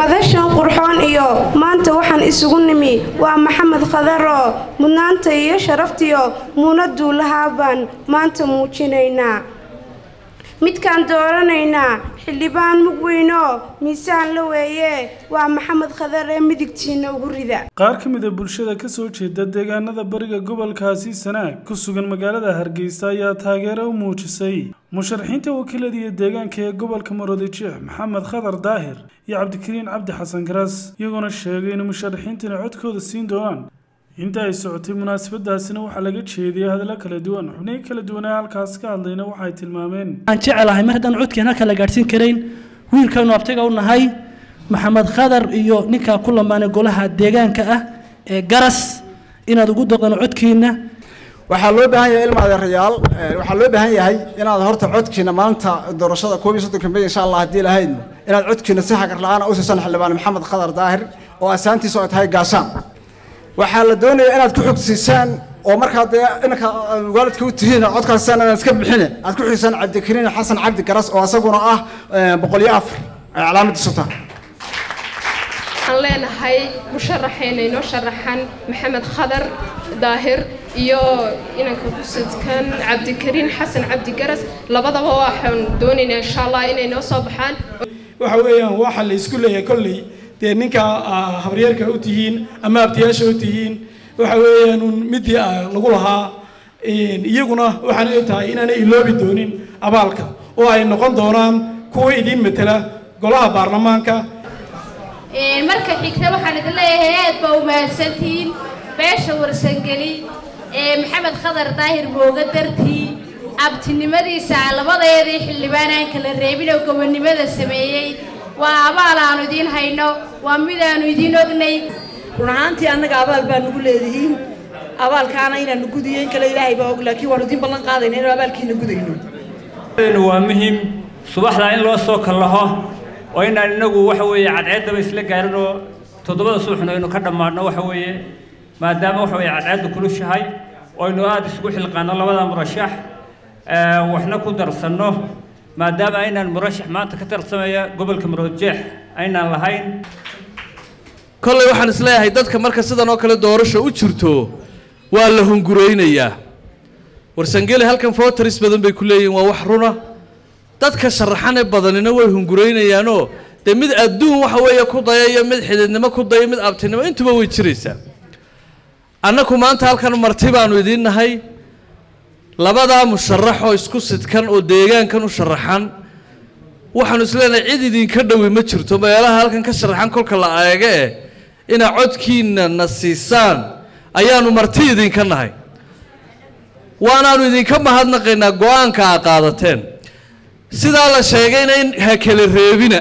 madashan qurxoon iyo maanta waxaan isugu nimi waa maxamed khadaro mudnaanta iyo sharaftiyo muunaduu lahaa baan maanta muujinaynaa midkaan dooranaynaa xildhibaan mug weynoo miisaan la weeye waa maxamed khadar ee midigtiina ugu rida qaar ka mid a bulshada ka soo jeeda deegaanada bariga gobolkaasi sanaag ku sugan magaalada hargeysa ayaa taageero u muujisay musharaxiinta wakiilada iyo deegaanka ee gobolka maroodijeex maxamed khadar daahir iyo cabdikariin cabdi xasan garas iyagoona sheegay in musharaxiintani codkooda siin doonaan inta ay socotay munaasabadaasina waxaa laga jeediyay hadallo kala duwan xubnihii kala duwanaa halkaas ka hadlayna waxay tilmaameen waxaan jecelahay mar haddaan codkeen halka la gaadhsiin karayn wiilkaynu abtiga u nahay maxamed khadar iyo ninkaa ku lamaanay golaha deegaanka ah ee garas inaad ugu doqdaan codkiina waxaa loo baahan yahay ilma adeerayaal waxaa loo baahan yahay inaad horta codkiina maanta doorashada koob iyo soddonka may insha allah haddii lahayd inaad codkiina si xagar la-aan u siisan xildhibaan maxamed khadar daahir oo asaantiisa ay tahay gaashaan waxaa la doonayaa inaad ku xogsiisaan oo markaa dee inanka waalidka u tihiin codkaasaan inaan iska bixine aad ku xogsiisaan cabdikariin xasan cabdi garas oo isaguna ah boqol iyo afar ay calaamadiisu tahay waxaan leenahay musharaxeena inoo sharaxan maxamed khadar daahir iyo inanka kusidkan cabdikariin xasan cabdi garas labadaba waxaan doonaynaa insha allah inay noo soo baxaan waxa weeyaan waxa la isku leeyahay kolley dee ninka habaryeerka u tihiin ama abtiyaasha u tihiin waxa weeyaan un midii lagu lahaa iyaguna waxaan ay tahay inaanay iloobi doonin abaalka oo ay noqon doonaan kuwa idiin matela golaha baarlamaanka marka xigta waxaan idin leeyahay aad baa u mahadsantihiin beesha warsangeli ee maxamed khadar daahir mooga dartii abtinimadiisa labadeedii xildhibaan aan kala reebin oo gobonnimada sameeyey waa abaal aanu idiin hayno waa midaanu idiin ognay run ahaantii annaga abaal baa nugu leedihiin abaalkaana inaanu gudayo in kale ilaahay baa og laakiin waanu idiin ballan qaadayna inuu abaalkiina gudayno waa muhiim subaxdaa in loo soo kallaho oo inaan inagu waxa weeye cadceeddaba isla gaarin oo toddobada subaxna aynu ka dhammaadno waxa weeye maadaama waxa weeye cadceeddu kulushahay oo aynu aada isugu xilqaano labada murashax waxna ku darsanno maadaama aynaan murashax maanta ka tarsamaya gobolka maroodjeex aynaan lahayn kolley waxaan isleeyahay dadka marka sidan oo kale doorasho u jirto waa la hunguraynayaa warsangeli halkan fotaris badan bay ku leeyihin waa wax runa dadka sharaxane badanina way hunguraynayaanoo dee mid adduun waxa weeye ku daya iyo mid xididnimo ku daya mid abtinimo intuba way jiraysaa annaku maanta halkan marti baanu idiin nahay labadaa musharax oo isku sidkan oo deegaankan u sharaxan waxaanu isleenahay cid idinka dhowi ma jirto meelaha halkan ka sharaxan kolka la eege eh inaad codkiina na siisaan ayaanu marti idinka nahay waanaanu idinka mahadnaqaynaa go-aanka aa qaadateen sidaa la sheegayna in ha kala reebina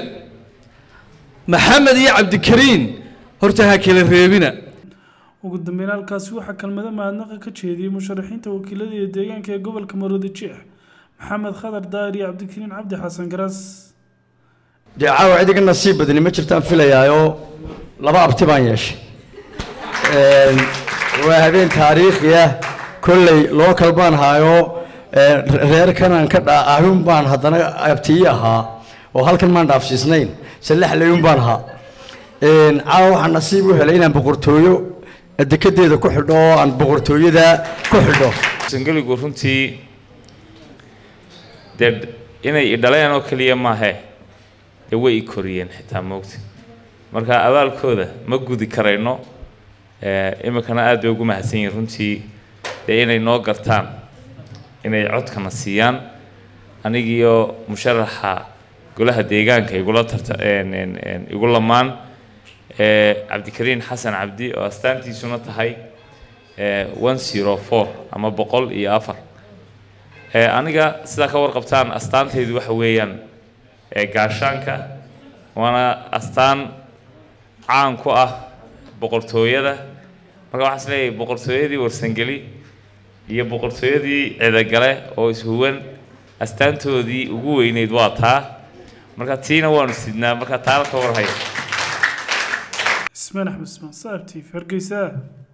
maxamed iyo cabdikariin horta ha kala reebina ugu dambeyn halkaasi waxaa kelmado mahadnaqa ka jeediyey musharaxiinta wakiilada iyo deegaanka ee gobolka maroodijeex maxamed khadar daahir iyo cabdikariin cabdi xasan garas dee caawa cidiga nasiib badani ma jirtaan filayaayoo laba abti baan yeeshay waa habeen taariikhi ah kolley lookal baan haayoo reerkanaan ka dhaahun baan haddana abtiyi ahaa oo halkan maan dhaafsiisnayn sallax layun baan ahaa caawa waxaan nasiib u helay inaan boqortooyo dekedeeda ku xidho oo aan boqortooyada ku xidho sangeligu runtii dee inay idhaleen oo keliya maahe dee way i koriyeen xitaa moogta marka abaalkooda ma gudi karayno iminkana aad bay ugu mahadsan yihiin runtii dee inay noo gartaan inay codkana siiyaan anigiyo musharaxa golaha deegaanka igula tarta igu lamaan cabdikariin xasan cabdi oo astaantiisuna tahay one zero four ama boqol iyo afar aniga sidaa ka warqabtaan astaantaydu waxa weeyaan gaashaanka waana astaan caan ku ah boqortooyada marka waxaan isleeyahay boqortooyadii warsangeli iyo boqortooyadii cidagale oo ishuwan astaantoodii ugu weyneyd waa taa marka tiina waanu sidnaa marka taala ka warhaya ismaan axmed ismaan saab t v hargeysa